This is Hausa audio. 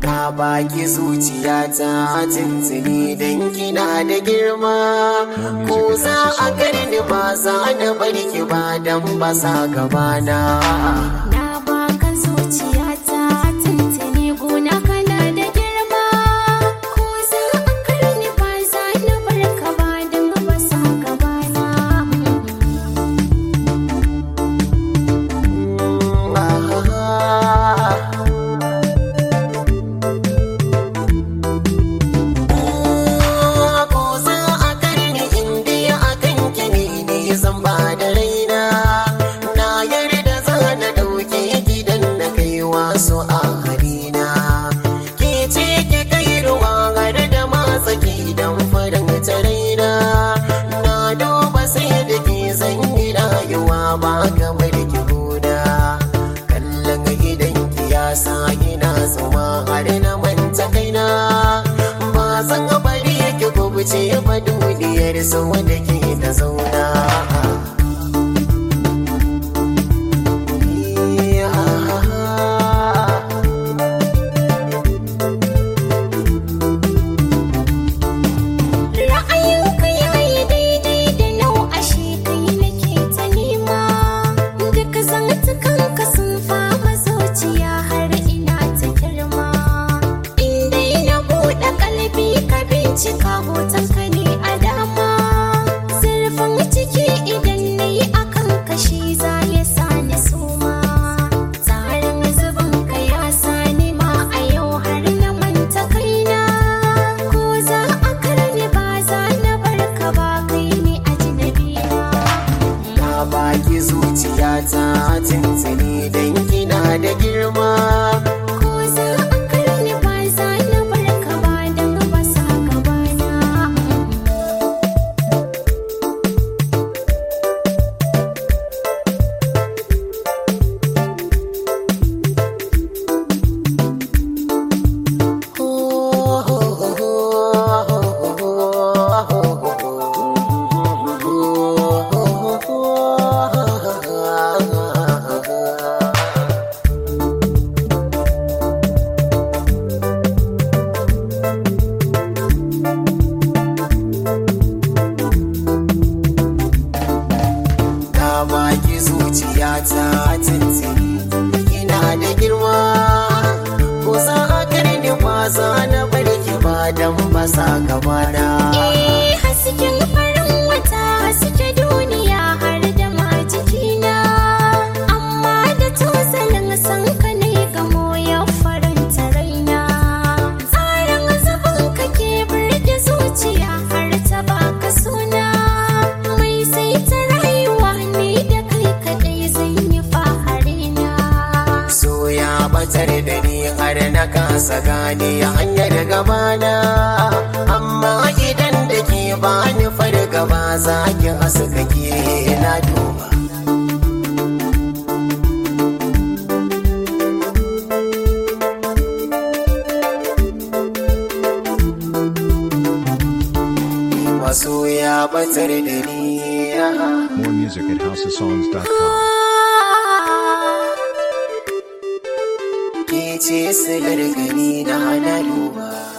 na baki zuciya ta tuntuni don kina da girma ko za a karni ba za na bari ki ba don ba sa gabana Na baka zuciyata tuntuni gona kana da girma Ko za a karni ba za na barka ba don ba sa gabana ko za a karni inda ya akan kini ne zan ba da raina na yarda za na ɗauke gidan na kai wasu a harina ke ce ke kai ruwa har da matsa gidan farin ta raina na duba sai da ke zan yi rayuwa ba kamar ki gona kallon gidan ki ya sa ina zuma har na manta kaina ba zan bari ki kubuce ba duniyar su wanda ke da zauna Ra'ayinka yayi daidai da nau ashe kai nake ta nema Duk zantukanka sun fama zuciya har ina ta girma Indai na buɗe kalbi ka bincika hotonka ne a dama Zurfin ciki idan na yi akan kashi za ya sa ni suma Tsarin zubinka ya sa ni ma a yau har na manta kaina Ko za a karni ba za na barka ba kai ne ajnabi na baki zuciya ta tuntuni don kina da girma Ko za a karni ba za na barka ba don ba sa gabana Na baki zuciya ta tuntuni ina da girma ko za a karni ba za na bari ki ba dan ba sa gabana Eh hasken farin wata haske duniya har da ma jikina amma da tozalin san ka ne gamo ya faranta raina tsarin zubin ka ke burge zuciya har ta baka suna mai sai ta rayuwa ne da kai kadai zan yi faharina so ya batar da ni har na kasa gane hanyar gabana amma idan da ke bani fargaba za ki haska ke na duba maso ya batar da ni More music at houseofsongs.com. ke ce silar gani na na duba